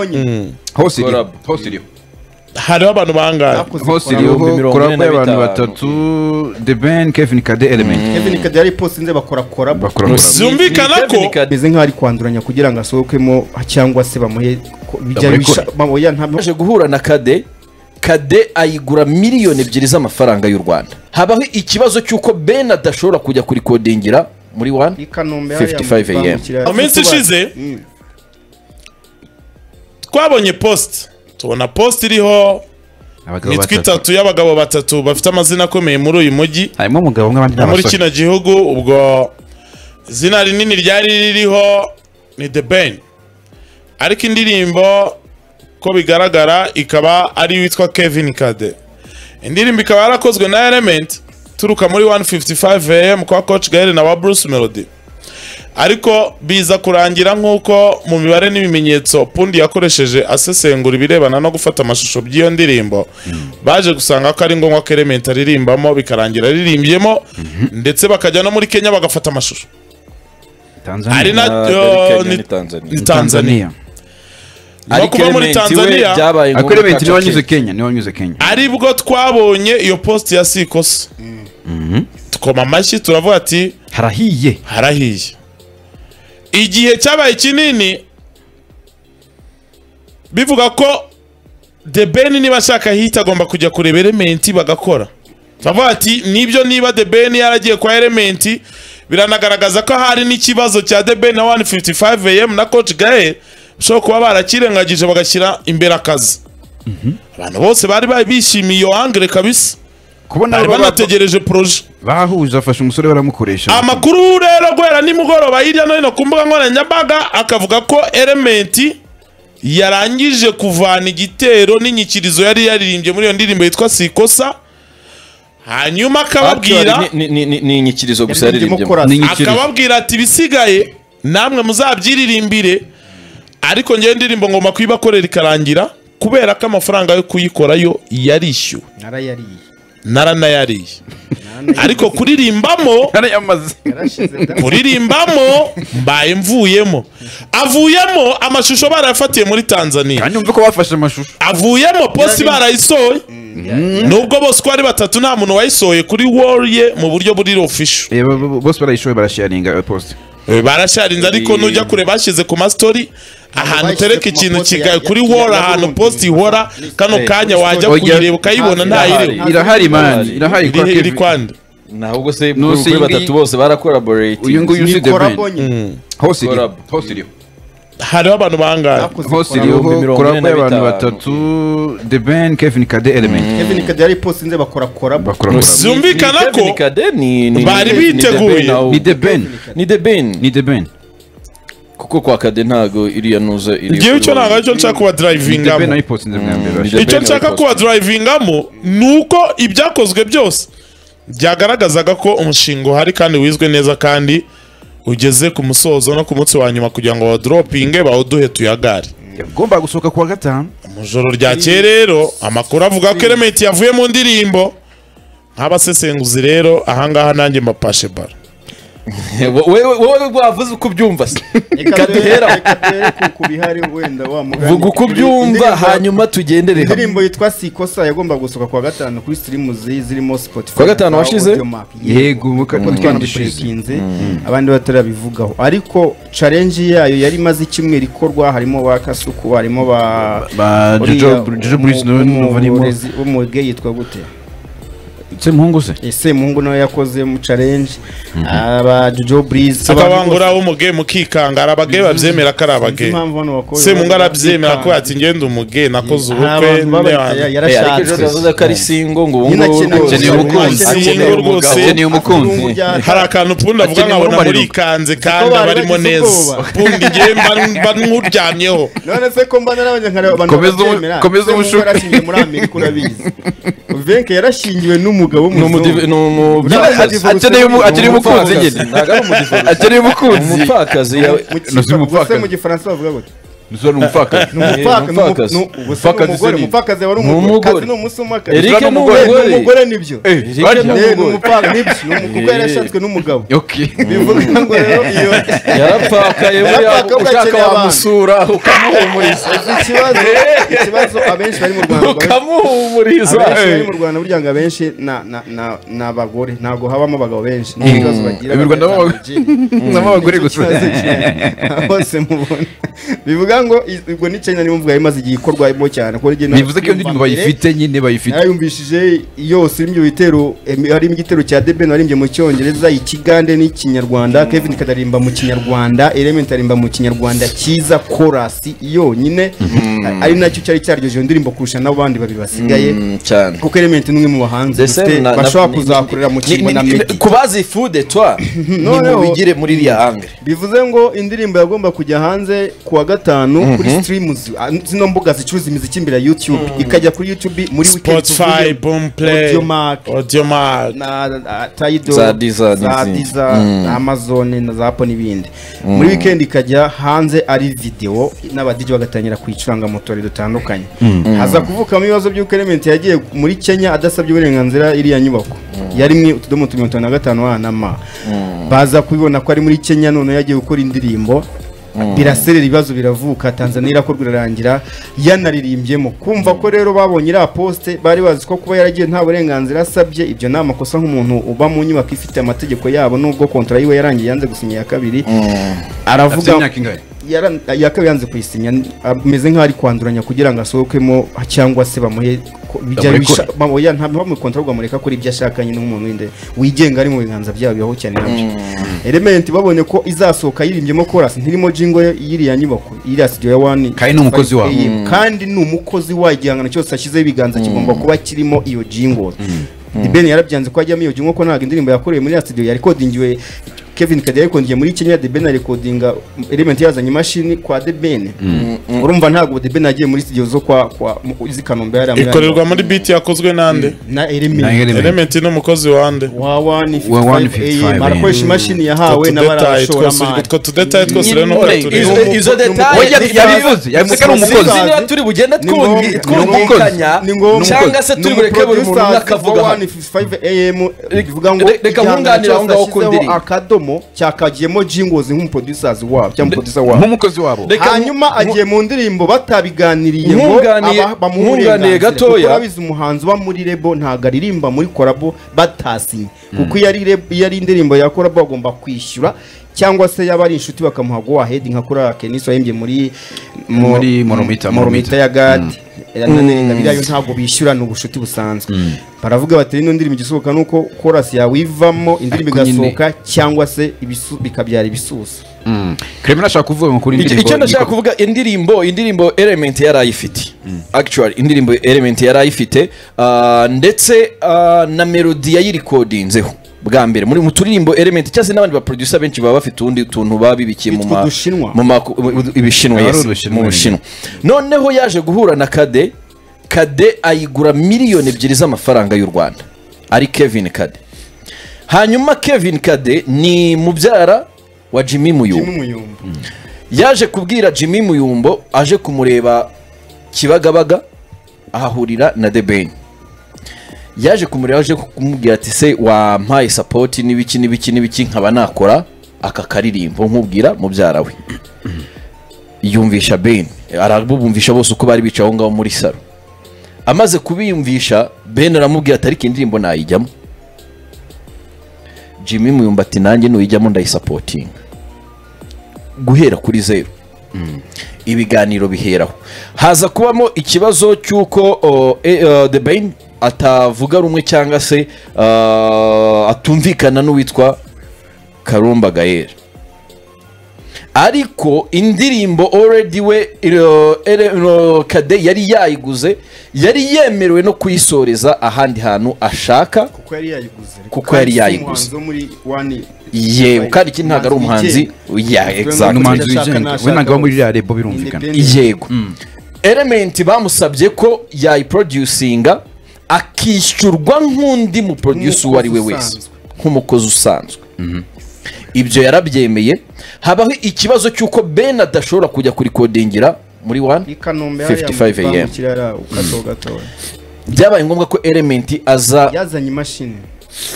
konyine hose iriho Collab. hose iriho hariho abantu bangahe hose iriho ibihumbi mirongo collab ine na y'abantu bitanu. batatu the ben kevin kade element kevin kadari post nze bakora korabo bakora collab. zumvikana ko Kevin Kade- bimeze nk'aho ari kwanduranya kugira ngo asohokemo cyangwa se bamuhe ko- bijya Bamuhe bisha- bamuhe ntabwo yaje guhura na kade kade ayigura miliyoni ebyiri z'amafaranga y'u rwanda habaho ikibazo cy'uko ben adashobora kujya kurikodingira muri wani i Kanombe 55 AM. mu minsi ishize twabonye post tubona post iriho abagabo imitwe batatu itatu y'abagabo batatu bafite amazina akomeye muri uyu mujyi harimo umugabo umwe abandi ni muri abasore kino gihugu ubwo izina rinini ryari ririho ni the ben ariko indirimbo ko bigaragara ikaba ari witwa kevin kade indirimbo ikaba yarakozwe na element turuka muri 155 am kwa coach gael na wa bruce melody ariko biza kurangira nk'uko mu mibare n'ibimenyetso pundi yakoresheje asesengura ibirebana no gufata amashusho by'iyo ndirimbo baje gusanga ko ari ngombwa ko elementi aririmbamo bikarangira aririmbyemo ndetse bakajya no muri kenya bagafata amashusho Tanzania. ari na Ah, yo- Kenya ni- ni Tanzania. ni tanzania Ni ariko ukuva muri Clement we tanzania byabaye ariko ngombwa element ko niwe aca wanyuze Kenya. kenya niwe wanyuze kenya ari bwo twabonye iyo post ya sikosa tukoma amashyi turavuga ati harahiye harahiye igihe cyabaye kinini bivuga ko the ben niba ashaka hit agomba kujya kureba elementi bagakora bavuga ati nibyo niba the ben yaragiye kwa elementi biranagaragaza ko hari n'ikibazo cya the ben na 155 am na coach gael bashobora kuba barakirengagije bagashyira imbere akazi abantu bose bari bari bishimiye iyo angere kabisa kubona bari aba- banategereje poroje bahuje afashe umusore baramukoresha amakuru rero guhera nimugoroba hirya no hino ku mbuga nkoranyambaga akavuga ko elementi yarangije kuvana igitero n'inyikirizo yari yaririmbye muri iyo ndirimbo yitwa sikosa hanyuma akababwira Actually, ni- ni- ni- ni inyikirizo gusa yaririmbye yaririmbye mukora akababwira ati ibisigaye namwe muzabyiririmbire ariko ngewe indirimbo ngomba kuyibakorera ikarangira kubera ko amafaranga yo kuyikora yo yarishyuwe narayariye naranayariye ariko kuririmbamo yarayamaze yarashize da kuririmbamo mbaye mvuyemo avuyemo amashusho barayafatiye muri tanzania kandi umve ko bafashe amashusho avuyemo posi barayisohoye nubwo bose uko ari batatu nta muntu wayisohoye kuri wall ye mu buryo buri official Eh, bo- bo- bose barayishoye barasharinga iyo post Eh, barasharinze ariko nujya kure bashyize ku mastori ahantu bashyize utereka ku ikintu mapost ya- kigaye ya- kuri ya- wall ya ahantu Burundi. post ihora kano kanya wajya Oya, kuyireba ukayibona ntayiriho irahari. irahari mani irahari kwa iri iri Kevin. kwande nahubwo se No, kuri singi- kuri batatu bose barakolaborate uyu nguyu uzi the nikora Ben. bonye hose iriho Collab. hose iriho hariho abantu bangahe Nakoze hose collab. ibihumbi iriho mirongo ine collab na y'abantu bitanu. batatu the ben kevin kade element kevin kadari post nze bakora korabo bakora collab. zumvikana ko bari biteguye. ni the ben ni the ben ni the ben kuko kwa kade ntago iriya nuza iri igihe icyo ntabwo aricyo nshaka ni the ben kubadrivingamo ayipost nze bwa mbere Mm, bashyira. the- icyo Ben nshaka wakoze. kubadirayivingamo ni uko ibyakozwe byose byagaragazaga ko umushinga uhari kandi wizwe neza kandi ugeze ku musozo no ku munsi wa nyuma kugira ngo bawudoropinge bawuduhe tuyagare yagomba gusohoka kuwa gatanu mu ijoro ryakeye rero amakuru avuga ko elementi yavuye mu ndirimbo nk'abasesenguzi rero ahangaha nanjye mbapashe bara wowe wowe wavuze uko ubyumva se Reka Kadehera. duhere- reka duhere ku- ku bihari wenda wa mugani. vuga uko ubyumva Indirimbo- hanyuma tugendere hamwe indirimbo yitwa sikosa yagomba gusohoka kuwa gatanu kuri sirimu zirimo spotify Kuwa gatanu na washize? Audio Mac. yego muka kuko twandishije twanamushyikinze abandi batarabivugaho ariko challenge yayo yari imaze icyumweru ikorwa harimo ba kasuku harimo ba ba uriya- jojo jojo bruce umu- no vanimo umurezi- w'umuge yitwa gute se muhungu se ese muhungu nawe yakoze mu challenge aba jojo breeze akabangura umuge mukikanga hari abage babyemera ko ari abage se mu ngara abyemera ko ati ngende umuge nakoze ubukwe n'abandi. Eh, ariko ejo navuze ko ari singo ngo ubu Nyine ngubu akeneye rwose umusore, akeneye akeneye rwose. umugabo. akeneye umukunzi hari akantu pundi avuga Akeneye nkabona umuriro. murikanze kandi bari abarimo bagize neza ubwoba. pundi ngewe mba nk'uryamyeho none se ko mbana n'abanyarwanda abantu Komeza ubu- babyemera? komeza Se ubushuti. muhungu yarashingiwe muri amerika urabizi venke yarashingiwe n'umugabo N'umudiv- w'umuzungu ni umu- Nyine Umupfakazi. akeneye umu- akeneye umukunzi nyine Ntabwo ari umudiv- akeneye umukunzi umupfakazi yawe Mu Nazi gifa- umupfakazi. ubwo se mu gifaransa bavuga gute umusore ni umupfakazi umupfaka ni umupfakazi. umu- ni- ubu se ni Umupfakazi se umugore ni- umupfakazi wari Ni umugore umugore. kazi ni umusumakazi Eric Islam ni umugore, Eh, ni umugore umugore nibyo Eh, Eh, Eric ni ni umugore. umupfaka nibyo ni umugore kuko yarashatswe n'umugabo Okay. bivuga ngo rero iyo yarapfakaye buriya Yarapfakaye, ushaka ugakenera abana. wamusura ukamuhumuriza Uzi ikibazo ikibazo abenshi bari mu Rwanda baba- ukamuhumuriza abenshi bari mu Rwanda burya ngo abenshi na- na- na- ni abagore ntabwo habamo abagabo benshi ni ibibazo bagira Mu Rwanda bagahita baba- mu gym. Namo abagore gusa Ikibazo kiri- bose mubona bivuga ngo i- ubwo ni China niyo mvuga yari imaze igihe ikorwamo cyane kuko rigena bivuze ko iyo ndirimbo bayifite nyine bayifite narayumvishije yose irimo ibyo bitero em- harimo igitero cya debeni waririmbye mu cyongereza ikigande n'ikinyarwanda kevin kadarimba mu kinyarwanda element arimba mu kinyarwanda cyiza korasi yonyine A- ari nacyo cyari cyaryoje iyo ndirimbo kurusha n'abandi babiri basigaye cyane kuko element ni umwe mu bahanzi dufite bashobora kuzakorera mu kimbo na meddy kubazi fude twa Noneho- nimubigire muri iriya hangre bivuze ngo indirimbo yagomba kujya hanze ku wa gatanu kuri streams ah, zino mbuga zicuruza imiziki imbere ya youtube ikajya kuri youtube muri weekend Spotify, Boom Play, Audiomack. Audiomack. na na- Tidal, Za Deezer za n'izindi. Deezer, na Amazon na za Apple n'ibindi muri weekend ikajya hanze ari video n'abadiji bagatangira kuyicuranga mu tubari dutandukanye haza kuvukamo ibibazo by'uko Element yagiye muri Kenya adasabye uburenganzira iriya nyubako yari mwe utudomo tu mirongo itanu na gatanu wa na ma baza kubibona ko ari muri Kenya none yagiye gukora indirimbo biraserera ibibazo biravuka tanzania irakorwa irarangira yanaririmbyemo kumva ko rero babonye iriya posite bari bazi ko kuba yaragiye nta burenganzira asabye ibyo ni amakosa nk'umuntu uba mu nyubako ifite amategeko yabo nubwo kontra yiwe yarangiye yanze gusinya iya kabiri afite aravuga imyaka ingahe yara- iya kabiri yanze kuyisinya ameze nk'aho ari kwanduranya kugira ngo asohokemo cyangwa se bamuhe ko- bijya Bamurekure. bisha- bamu- ya, nta bamukontra ahubwo bamureka kuri ibyo ashaka nyine nk'umuntu w'inde wigenga ari mu biganza byabo bibaho cyane nabyo element babonye ko izasohoka yirimbyemo chorus ntirimo jingo ye- y'iriya nyubako iriya studio ya wani Kandi ni umukozi wabo. AM. kandi ni umukozi wa igihangano cyose ashyizeho ibiganza kigomba kuba kirimo iyo jingo Ben yarabyanze ko ajyamo iyo jingo ko ntabwo indirimbo yakorewe muri ya studio yarekodingiwe Kevin Kade yarekodingiye muri Kenya The Ben arekodinga element yazanye imashini kwa The Ben urumva ntabwo The Ben yagiye muri studio zo kwa kwa mu- izi Kanombe yari muri- ikorerwa muri biti yakozwe nande na Na Element Element. element n'umukozi wande wa 155 155, AM arakoresha imashini yahawe tudetaye twose n'abarashoramari utwo tudetaye twose rero nuko Nyine, tureba izo- izo detaye Oya, yabivuze, yabivuze ko ari umukozi. ziriya turi bugende Ni ngombwa- twumvi- ni twumvikanya ngombwa- ni ngombwa- cyangwa se turi bureke buri muntu umwe akavuga wa hano. 155 AM bivuga ngo Reka- reka nkunganire aho ngaho ku ashyizeho ndirimbo. akadomo cyakagiyemo jingles nk'umuproducers wabo cyangwa umuproducer wabo nk'umukozi wabo Reka nku- hanyuma agiye mu ndirimbo batabiganiriye ngo Nkunganiye- aba- bamuhe nkunganiye uburenganzira. gatoya. Kuko urabizi umuhanzi uba muri rebo ntabwo aririmba muri korabo batasinye kuko iyo ari rebo- iyo ari indirimbo ya korabo bagomba kwishyura cyangwa se yaba ari inshuti bakamuha go ahead nka kuri Akenis wahimbye muri mu- Muri Moromita, Moromita ya Gadi nayo ntabwo bishyura ni ubucuti busanzwe baravuga bati ino ndirimbo igisohoka ni uko korasi yawe ivamo indirimbo Ariko nyine- igasohoka cyangwa se ibisu- bikabyara ibisusa kremera ashaka kuvuga ngo kuri Icyo- indirimbo icyo ndashaka yikora- kuvuga indirimbo indirimbo element yari ayifite actually indirimbo element yari ayifite ah, ndetse ah, na melody yayirikodinzeho bwa mbere muri mu turirimbo element cyangwa se n'abandi baproducer benshi baba bafite utundi tuntu baba bibikiye mu Bitwa ma- udushinwa. mu ma- u- ibishinwa Ari yes, udushinwa mu nyine. bushinwa noneho yaje guhura na kade kade ayigura miliyoni ebyiri z'amafaranga y'u rwanda ari kevin kade hanyuma kevin kade ni mubyara wa jimmy muyumba n'umuyumba yaje kubwira jimmy muyumbo aje kumureba kibagabaga ahahurira na the ben yaje kumureba aje kumubwira ati se wampaye sapoti n'ibiki n'ibiki n'ibiki nkaba nakora aka karirimbo nkubwira mubyara we yumvisha ben arabumvisha bose uko bari bicaye aho ngaho muri salo amaze kubiyumvisha ben aramubwira ati ariko iyi indirimbo nayijyamo jimmy muyumba ati nanjye nuyijyamo ndayisapotinga guhera kuri zeru ibiganiro biheraho haza kubamo ikibazo cy'uko o, e- o, the bain atavuga rumwe cyangwa se ah, atumvikana n'uwitwa karumba gael ariko indirimbo already we iro- ere- iro- kade yari yayiguze yari yemerewe no kuyisoreza ahandi hantu ashaka kuko yari yayiguze Kuko yari yayiguze. umuhanzi wo muri wani yewe kandi iki ntabwo ari umuhanzi ya ni exactly umuhanzi Ndashaka, wigenga nashaka we ntabwo aba muri wese. iriya rebo birumvikana Independent. yego element bamusabye ko yayiproducinga akishyurwa nk'undi muproducer uwo ari we Nk'umukozi wese usanzwe. nk'umukozi usanzwe ibyo yarabyemeye habaho ikibazo cy'uko ben adashobora kujya kurikodingira muri wani i kanombe 55 AM. ukira ukato gato byabaye ngombwa ko elementi aza yazanye imashini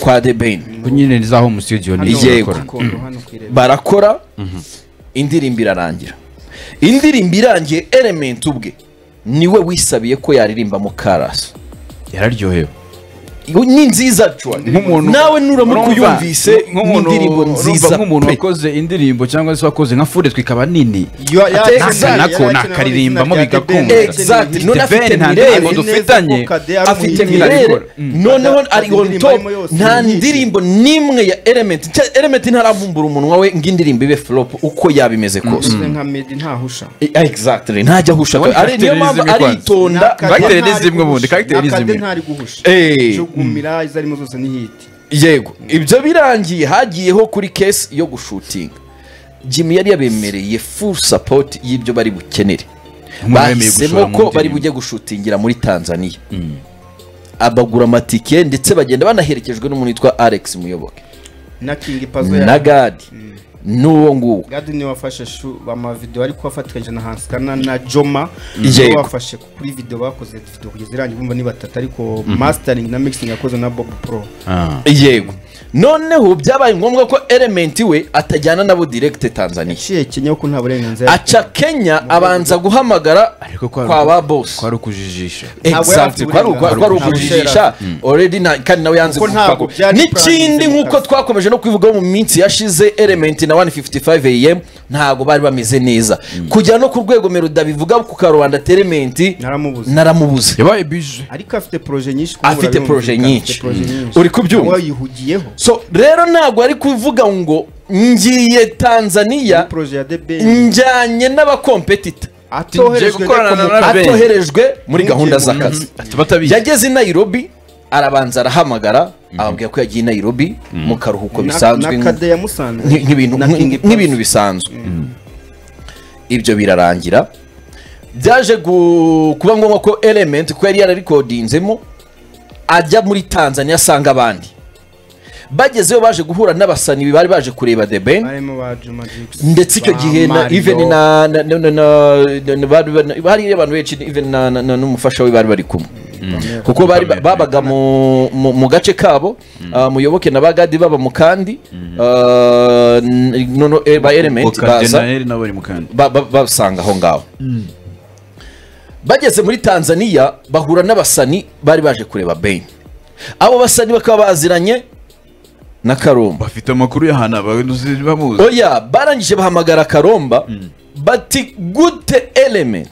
kwa debeni nyine ni zaho mu studio ni Hano Yego. ku Gikondo, hano ku Irebe. barakora indirimbo irarangira indirimbo irangiye elementi ubwe niwe wisabiye ko yaririmba mu karasi yararyohewe ni nziza actually. nawe nuramuka uyumvise ni indirimbo nziza nk'umuntu pe. wakoze indirimbo cyangwa se wakoze nka fure twikaba nini Yo- yarakenewe- Nasa nako yarakenewe nakaririmbamo izina rya The bigakunda. Band. Exact. Yarakenewe None izina afite The Ben nta Mirelle. ndirimbo Azi neza dufitanye ko Kade ari afite umuhigi. mirere Mm. noneho Ada- ari on indirimbo top arimo yose nta ni nyinshi. ndirimbo n'imwe ya element Cya- element ntaravumbura umunwa we ngo indirimbo ibe flop uko yaba imeze kose Uvuze nka Medi ntahusha Eh, exactly ntajya ahusha Ubundi ari niyo mpamvu characterism kwanza. aritonda Nta Kade Karakiteri ni ntari zimwe ubundi, guhusha. karakiteri ni Nta Kade zimwe. ntari guhusha Eh. jugumira izo arimo zose ni hiti yego ibyo birangiye hagiyeho kuri case yo gushutinga jimmy yari yabemereye full support y'ibyo bari bukenere Bemeye gushora bahisemo mu ko bari ndirimbo. bujye gushutingira muri tanzania abagura amatike ndetse bagenda banaherekejwe n'umuntu witwa alex muyoboke na kingi pazo na ya gadi n'uwo nguwo gadi niwe wafashe shu amavideo ariko wafatikanyije na hansikana na joma Yego. niwe wafashe kuri video bakoze video kugeza irangiye bumva ni batatu ariko mastering na mixing yakoze na bob pro Ah. yego noneho byabaye ngombwa ko elementi we atajyana nabo direkite tanzania yaciye kenya ko nta burenganzira aca kenya abanza guhamagara Ariko kwari- kwa ba bosi kwari ukujijisha Ntabwo Exactly, yari afite kwari ukwa- kwari uburenganzira. ukujijisha already nta- kandi nawe yanze Kuko ntabwo kuvuga. byari n'ikindi planned mu nk'uko kazi. twakomeje no kubivugaho mu minsi yashize elementi na 155 am ntabwo bari bameze neza kujya no ku rwego meruda bivuga ku karubanda telementi naramubuze naramubuze yabaye bije ariko afite proje nyinshi kumva afite birumvikana, proje afite nyinshi proje nyinshi. uri kubyumva uwo yihugiyeho so rero ntabwo ari kuvuga ngo ngiye tanzania proje ya the Ben njyanye n'abakompetita atoherejwe gukorana na n'akomoka- Ben. atoherejwe muri gahunda z'akazi batabizi yageze i nairobi arabanza arahamagara ababwira ko yagiye i nairobi mu karuhuko na bisanzwe na nk- kade ya musanze nk- nk'ibintu- na King nk- Pazo. nk'ibintu bisanzwe ibyo birarangira byaje gu- kuba ngombwa ko element kuko yari yararikodinzemo ajya muri tanzania asanga abandi bagezeyo baje guhura n'abasani bari baje kureba the ben barimo ba Juma Jux ndetse icyo ba gihe na Mario. even na na- na- na- na- na- bari- bari- hari abantu benshi even na- na- na- n'umufasha we bari bari kumwe kuko bari ba- babaga mu- mu mu gace kabo ah, muyoboke na bagadi baba mu kandi ah, n- nono- eh, ba element baza okadenayeri nawe ari mukandi ba- ba- babasanga aho ngaho bageze muri tanzania bahura n'abasani bari baje kureba ben abo basani bakaba baziranye na karumba bafite amakuru y'ahantu abazi bamuzi oya barangije bahamagara karomba bati gute element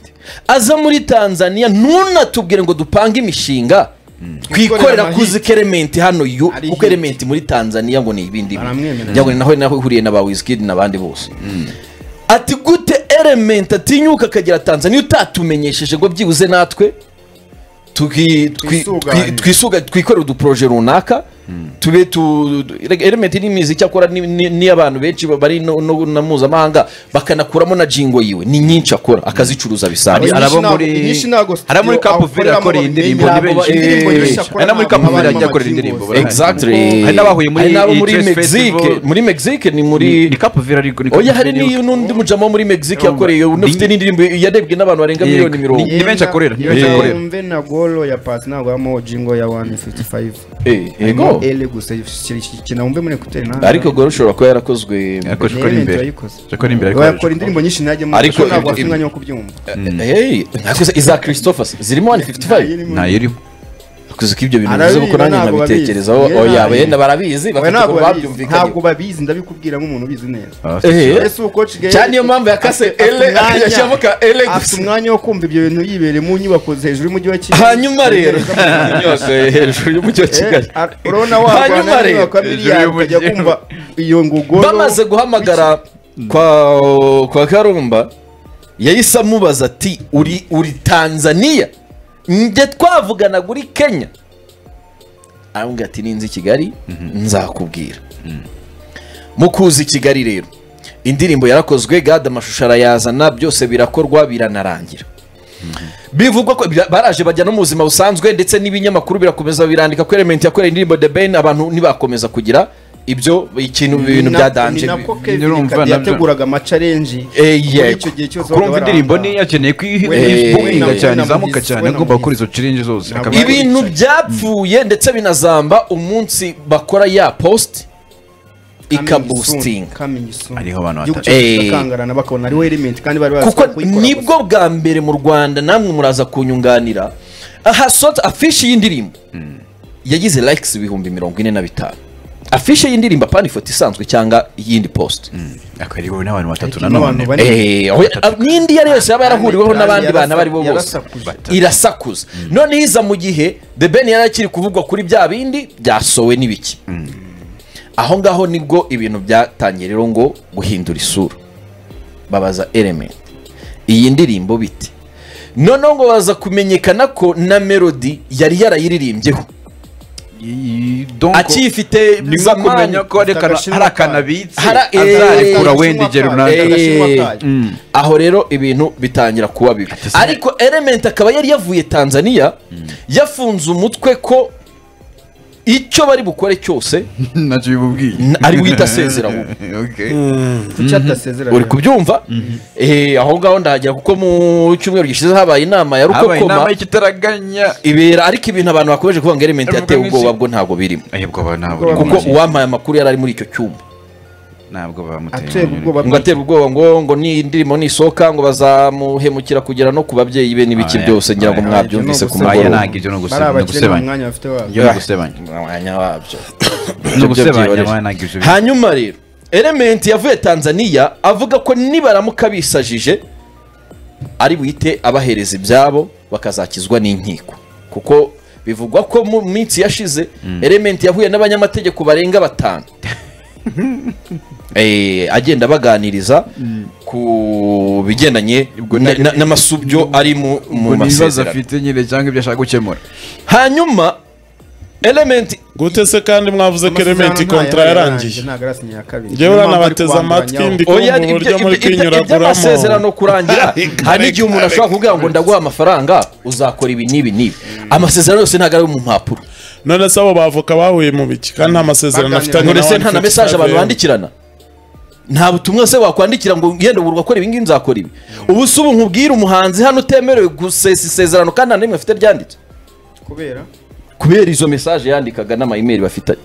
aza muri tanzania ntunatubwire ngo dupange imishinga Twikorere twikorera amahit. kuzi ko element hano yo Ari kuko hit. element muri tanzania ngo ni ibindi Baramwemerera. ngo naho naho ihuriye na ba wizkid n'abandi bose ati gute element atinyuka akagera tanzania utatumenyesheje ngo byibuze natwe tuki- twi- Twisuganye. twi- twisuga twikorere uduporoje runaka tube tu tu- erega element ni imiziki akora ni- ni- n'iy'abantu benshi bari no- no- na mpuzamahanga bakanakuramo na jingo yiwe ni nyinshi akora akazicuruza bisanzwe Ari- Nyinshi arabo ntabwo- muri nyinshi ntabwo studio ari muri Cap Verde akoreramo akora iyi ndirimbo babimenya, ni benshi abo- indirimbo nyinshi Eh, akora ari no muri ntabwo Cap Verde abantu ajya akorera indirimbo bamuzi. barahari. exactly Hari n'abahuye muri Hari n'abo iyi muri Trace mexique Festival. muri mexique ni ni muri kapu vera ariko oya hari n'iyo n'undi mujama wo muri mexique yakoreye unafite n'indirimbo yarebwe n'abantu barenga Yego. miliyoni mirongo Ni benshi akorera, ni benshi Yenda akorera. wumve na golo ya pasi ntabwo habamo jingo ya 155 Eh, harimo yego ele gusa kina wumve muri ekuteri nta ariko gore ushobora kuba yarakozwe Ni yakoze ikora element imbere wayikoze. ikora imbere ariko wakora indirimbo nyinshi ntajya mu Ariko ariko ntabwo ibyo- afite umwanya wo kubyumva Hey, ntabwo se- iza christopher zirimo 155 nta yiriho kuzi ko ibyo bintu Arabizi, bivuze kuko nanjye ntabwo nkabitekerezaho babizi. oya Yego. yenda barabizi Oya, bafite ntabwo ukuntu babizi, babyumvikanye ntabwo babizi ndabikubwira nk'umuntu ubizi neza Eh. ese uwo coach Gael cyane niyo mpamvu yakase afite- afite ele umwanya- yashyiramo ka ele afite gusa umwanya wo kumva ibyo bintu yibereye mu nyubako hejuru y'umujyi wa kigali hanyuma rero yose hejuru y'umujyi wa Eh, kigali ar- urabona wagwana Hanyuma rero. n'inyubako ya miliyari Hejuru ukajya y'umujyi. kumva iyo ngogoro bamaze guhamagara kwa kwa karumba yahise amubaza ati uri uri tanzania njye twavugana kuri kenya aramubwira ati ninzi i kigali nzakubwira mu kuza i kigali rero indirimbo yarakozwe gade amashusho arayazana byose birakorwa biranarangira bivugwa ko bya- baraje bajya no mu buzima busanzwe ndetse n'ibinyamakuru birakomeza birandika ko element yakoreye indirimbo the ben abantu ntibakomeza kugira ibyo ikintu Ni ibintu na- byadanje ni nako Kevin Nirumva Kade nabyo. yateguraga amacarenji Eh, muri yego. icyo gihe cyose kurumva indirimbo niyo yakeneye Eh, kuyihinga eh, cyane eh, izamuka eh, cyane eh, agomba gukora izo cirinji zose Ntabwo akaba Bari ibintu bicaye. byapfuye ndetse binazamba umunsi bakora ya post ikabustinga Hariho abantu batatu. Eh. bakangarana bakabona ariho element kandi bari bazi kuko ko kuyikora gusa. nibwo bwa mbere mu rwanda namwe muraza kunyunganira aha sota afishi y'indirimbo yagize likes ibihumbi mirongo ine na bitanu afishi y'indirimbo apana ifoto isanzwe cyangwa iyindi post akariwe n'abantu batatu Ariko nanone n'abantu bane. Eh, aho- n'indi iyo ari yo yose yaba yarahuriweho Kandi n'abandi yarasa- bantu abo ari bo bose yarasakuje. irasakuza noneho iza mu gihe the ben yari akiri kuvugwa kuri bya bindi byasowe n'ibiki aho ngaho nibwo ibintu byatangiye rero ngo guhindura isura babaza element iyi ndirimbo bite noneho ngo baza kumenyekana ko na melody yari yarayiririmbyeho Iyi- donc, akiyifite ni nko zamani kumenya ko hari Mfite akana- agashinwa hari akantu kayo. abitse Hari- eh, azarekura Agashinwa wenda igihe kayo, runaka Eh, agashinwa kayo. Mm. aho rero ibintu bitangira kuba bibi ariko element akaba yari yavuye tanzania yafunze umutwe ko icyo bari bukore cyose ntacyo bimubwiye N- ari guhita asezera ahubwo. Okay. Kuki atasezeranye? uri kubyumva Eh, aho ngaho ndahagera kuko mu cyumweru gishize habaye inama ya habaye inama rukokoma y'ikitaraganya ibera ariko ibintu abantu bakomeje kuvuga ngo element Avuga yatewe ngo ubwoba iki- bwo ntabwo birimo ahubwo aba ntabwo Kuko- kuko uwampaye amakuru yari ari muri icyo cyumba ntabwo ateye bamuteye ubwoba ngo atera ubwoba ngo ngo ni indirimbo nisohoka ngo bazamuhemukira kugera no ku babyeyi be n'ibiki Oya, byose ngira ngo oya, mwabyumvise ku ibyo ni mugoroba ntabwo ibyo ni bari abakire nta ugusebanya gusebanya mwanya bafite wabo ibyo ni ugusebanya umwanya wabyo ni Ibyo ugusebanya byihorera. ntabwo ibyo bi- hanyuma rero element yavuye tanzania avuga ko nibaramuka bisajije ari buhite abahereza ibyabo bakazakizwa n'inkiko kuko bivugwa ko mu minsi yashize element yahuye n'abanyamategeko barenga batanu Eh, agenda abaganiriza ku bigendanye na- na- n'amasubyo ari mu mu ngo ni ibibazo masezerano afite nyine cyangwa ibyo ashaka gukemura hanyuma element gute se kandi mwavuze ko elementi Amasezerano kontra ntayo yarangiye ntabwo arasinya iya kabiri njyewe Niyo mpamvu uranabateze ari kubandanyaho. amatwi ndi oya kumva uburyo muri iby'amasezerano kwinyuraguramo kurangira hari n'igihe umuntu ashobora kuvuga ngo ndaguha amafaranga uzakora ibi n'ibi n'ibi amasezerano yose ntabwo ari ayo mu mpapuro none se abo bavoka bahuye mu biki kandi nta masezerano Baganira. afitanye None ndetse nta n'abandi na Fox mesaje abantu Travel. bandikirana nta butumwa se wakwandikira ngo ngende ubu urakora ibi ngibi nzakora ibi ubu se ubu nkubwire umuhanzi hano utemerewe gusesa isezerano kandi nta n'imwe afite ryanditse kubera kubera izo mesaje yandikaga n'amayimeri bafitanye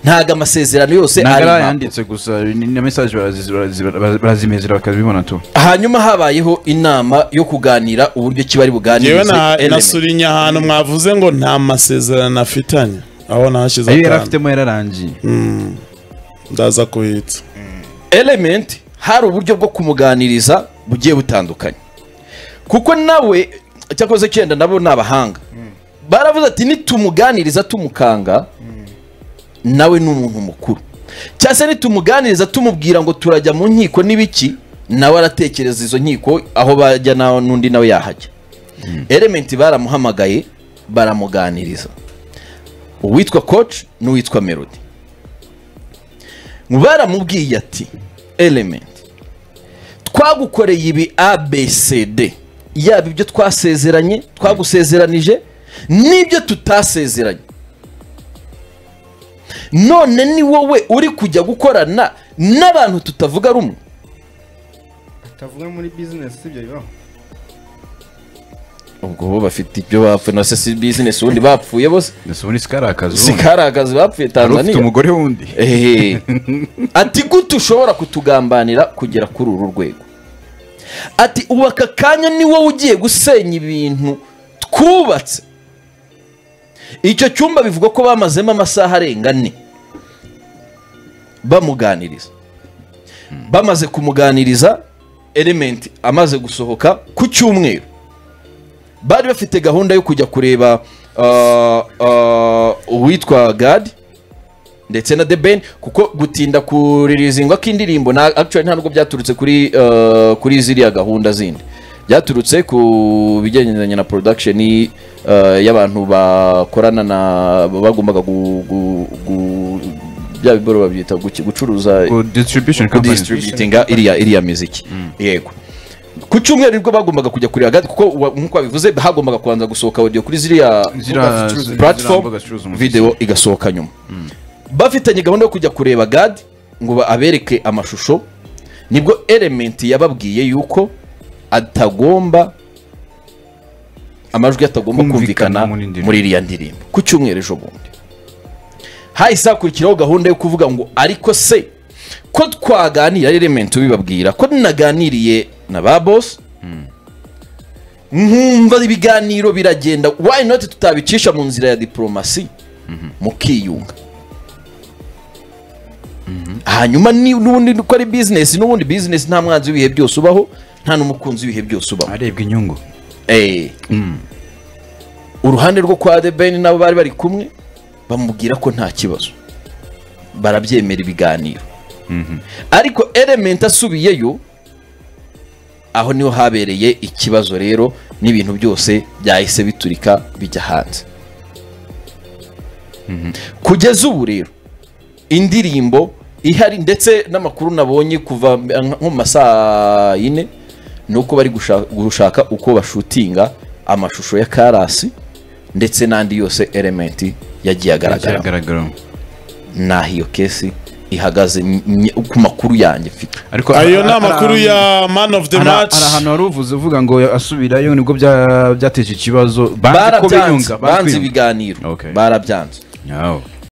ntabwo amasezerano yose ari ntabwo ari impapuro. ayanditse gusa ni na mesaje barazizi- barazizi- barazizi- barazimezera bakabibona tu hanyuma habayeho inama yo kuganira uburyo ki bari buganirize njyewe na- element. nasurinye ahantu mwavuze ngo nta masezerano afitanye aho nahashyize ayo yari akantu. afitemo yararangiye ndaza kuhitsa element hari uburyo bwo kumuganiriza bugiye butandukanye kuko nawe cyakoze cyenda nabo ni abahanga baravuze ati nitumuganiriza tumukanga nawe ni umuntu mukuru cyangwa se nitumuganiriza tumubwira ngo turajya mu nkiko n'ibiki nawe aratekereza izo nkiko aho bajya na- n'undi nawe yahajya element baramuhamagaye baramuganiriza uwitwa coach n'uwitwa melody baramubwiye ati element twagukoreye ibi abcd yaba ibyo twasezeranye twagusezeranije n'ibyo tutasezeranye none ni wowe uri kujya gukorana n'abantu tutavuga rumwe atavuga muri business ibyo bibaho ubwo bo bafite ibyo bapfuye na se si bizinesi ubundi bapfuye bose ndetse ubundi sikari akazu si karagazi bapfuye hari ufite tanzania umugore wundi Ehe. ati gute ushobora kutugambanira kugera kuri uru rwego ati ubu aka kanya ni wowe ugiye gusenya ibintu twubatse icyo cyumba bivugwa ko bamazemo amasaha arenga ane bamuganiriza bamaze kumuganiriza element amaze gusohoka ku cyumweru bari bafite gahunda yo kujya kureba ah, ah, uwitwa gadi ndetse na The Ben kuko gutinda kuririzingwa k'indirimbo na actually nta nubwo byaturutse kuri eh, kuri ziriya gahunda zindi byaturutse ku bigendanye na production eh, y'abantu bakorana na bagombaga gu, gu, gu bya biboro babyita guki- gucuruza Ku distribution company kudistributinga iriya iriya miziki yego ku cyumweru nibwo bagombaga kujya kureba Gad kuko wa- nk'uko babivuze bagombaga kubanza gusohoka audio kuri ziriya Ziriya- platform ziriya mbuga zicuruza umuziki. video igasohoka nyuma bafitanye gahunda yo kujya kureba gadi ngo ba- abereke amashusho nibwo element yababwiye yuko atagomba amajwi atagomba Kumvikana kumvikana muri ndirimbo. muri iriya ndirimbo ku cyumweru ejo bundi hahise hakurikiraho gahunda yo kuvuga ngo ariko se ko twaganira element bibabwira ko naganiriye na ba boss nkumva ibiganiro biragenda why not tutabicisha mu nzira ya diplomasi mukiyunga hanyuma ni- n'ubundi ko ari bizinesi n'ubundi bizinesi nta mwanzi w'ibihe byose ubaho nta n'umukunzi w'ibihe byose ubaho arebwa inyungu Eh. uruhande rwo kwa the ben nabo bari bari kumwe bamubwira ko nta kibazo barabyemera ibiganiro ariko element asubiyeyo aho niho habereye ikibazo rero n'ibintu byose byahise biturika bijya hanze kugeza ubu rero indirimbo ihari ndetse n'amakuru nabonye kuva nko mu masaa yine ni uko bari gusha- gushaka uko bashutinga amashusho ya karasi ndetse n'andi yose elementi yagiye agaragara kiragaragaramo naho iyo kesi ihagaze n- n- ku makuru yanjye mfite ariko ayo ni amakuru ya man of the hari match hari ahantu wari uvuze uvuga ngo asubirayo nibwo bya- byateje ikibazo banze ko barabyanze biyunga banze ibiganiro Okay. barabyanze ibiganiro